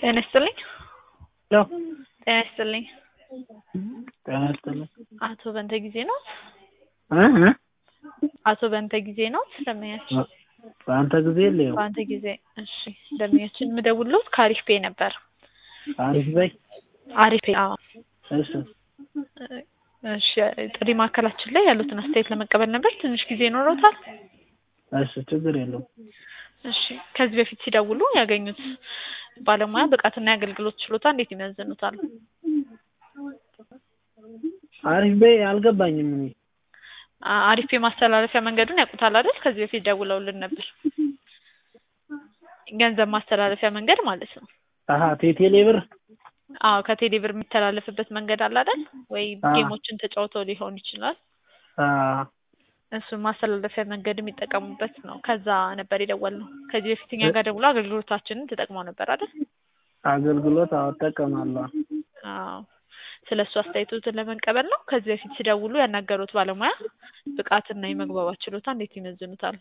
ጤና ይስጥልኝ። ሄሎ ጤና ይስጥልኝ። ጤና ይስጥልኝ። አቶ በንተ ጊዜ ነው? እ እ አቶ በንተ ጊዜ ነው? ደንበኛችን በአንተ ጊዜ የለየው በአንተ ጊዜ። እሺ ደንበኛችን የምደውልዎት ከአሪፍ ፔይ ነበር። አሪፍ በይ። አሪፍ ፔይ። አዎ። እሺ እሺ ጥሪ ማዕከላችን ላይ ያሉትን አስተያየት ለመቀበል ነበር። ትንሽ ጊዜ ይኖረውታል? እሺ ችግር የለውም። እሺ ከዚህ በፊት ሲደውሉ ያገኙት ባለሙያ ብቃትና የአገልግሎት ችሎታ እንዴት ይመዝኑታል? አሪፍ በይ አልገባኝም እኔ አ- አሪፍ የማስተላለፊያ መንገዱን ያውቁታል አይደል? ከዚህ በፊት ደውለውልን ነበር። ገንዘብ ማስተላለፊያ መንገድ ማለት ነው። አሀ ቴቴሌ ብር አዎ ከቴሌ ብር የሚተላለፍበት መንገድ አለ አይደል? ወይ አዎ። ጌሞችን ተጫውተው ሊሆን ይችላል። አ እሱን ማስተላለፊያ መንገድ የሚጠቀሙበት ነው። ከዛ ነበር የደወልነው። ከዚህ በፊት እኛ ጋር ደውሎ አገልግሎታችንን ተጠቅመው ነበር አይደል? አገልግሎት አዎ እጠቀማለሁ። አዎ ስለ እሱ አስተያየቶትን ለመቀበል ነው። ከዚህ በፊት ሲደውሉ ያናገሩት ባለሙያ ብቃትና የመግባባት ችሎታ እንዴት ይመዝኑታል?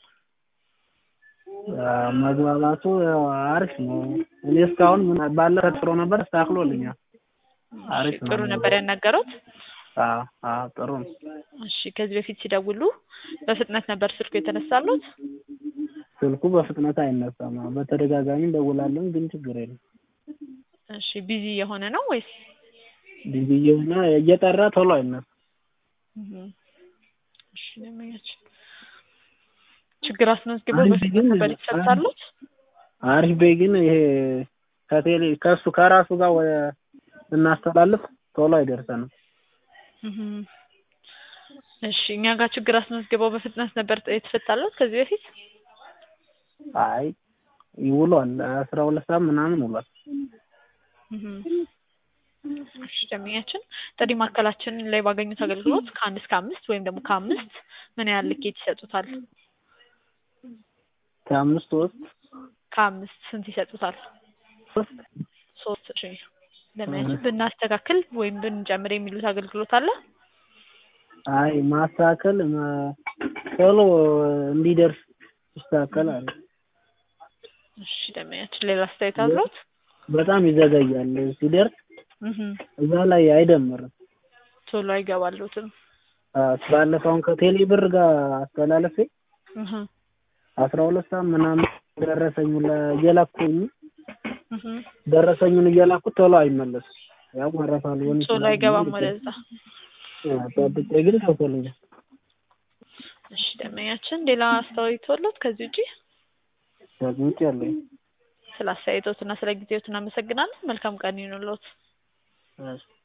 አ መግባባቱ ያው አሪፍ ነው። እኔ እስካሁን ምን ባለ ተጥሮ ነበር ተስተካክሎልኛል። አሪፍ ነው። ጥሩ ነበር ያናገሩት? አዎ አዎ ጥሩ ነው። እሺ ከዚህ በፊት ሲደውሉ በፍጥነት ነበር ስልኩ የተነሳሉት? ስልኩ በፍጥነት አይነሳም። አዎ በተደጋጋሚ እንደውላለን ግን ችግር የለም። እሺ ቢዚ የሆነ ነው ወይስ? ቢዚ እየሆነ እየጠራ ቶሎ አይነሳም። እህ እሺ ደንበኛችን ችግር አስመዝግበው አሪፍ በፍጥነት ግን- ነበር የተሰጣሉት? አሪፍ በይ ግን ይሄ ከቴሌ ከእሱ ከራሱ ጋር ወደ ስናስተላልፍ ቶሎ አይደርሰንም። እህ እሺ እኛ ጋር ችግር አስመዝግበው በፍጥነት ነበር የተፈታሉት ከዚህ በፊት? አይ ይውሏል አስራ ሁለት ሰዓት ምናምን ውሏል። እህ እሺ ደንበኛችን ጥሪ ማዕከላችን ላይ ባገኙት አገልግሎት ከአንድ እስከ አምስት ወይም ደግሞ ከአምስት ምን ያህል ልኬት ይሰጡታል? ከአምስት ውስጥ ከአምስት ስንት ይሰጡታል? ሶስት ሶስት እሺ ደንበኛችን ብናስተካክል ወይም ብንጨምር የሚሉት አገልግሎት አለ? አይ ማስተካከል መ- ቶሎ እንዲደርስ ይስተካከል አለ። እሺ ደንበኛችን ሌላ አስተያየት አለዎት? በጣም ይዘገያል ሲደርስ እህ እዛ ላይ አይደምርም። ቶሎ አይገባሉትም? አዎ ባለፈው አሁን ከቴሌ ብር ጋር አስተላለፌ እህ አስራ ሁለት ሰዓት ምናምን ደረሰኙን ለ- እየላኩኝ እህ ደረሰኙን እየላኩት ቶሎ አይመለስም። ያው ወረፋ ሊሆን ይችላል። ቶሎ አይገባም ወደዛ። አዎ ጠብቄ ግን ገብቶልኛል። እሺ ደንበኛችን ሌላ አስተያየት አለዎት ከዚህ ውጪ? ከዚህ ውጭ ያለኝ ስለ አስተያየቶትና ስለ ጊዜዎት እናመሰግናለን። መልካም ቀን ይሁንልዎት። እሺ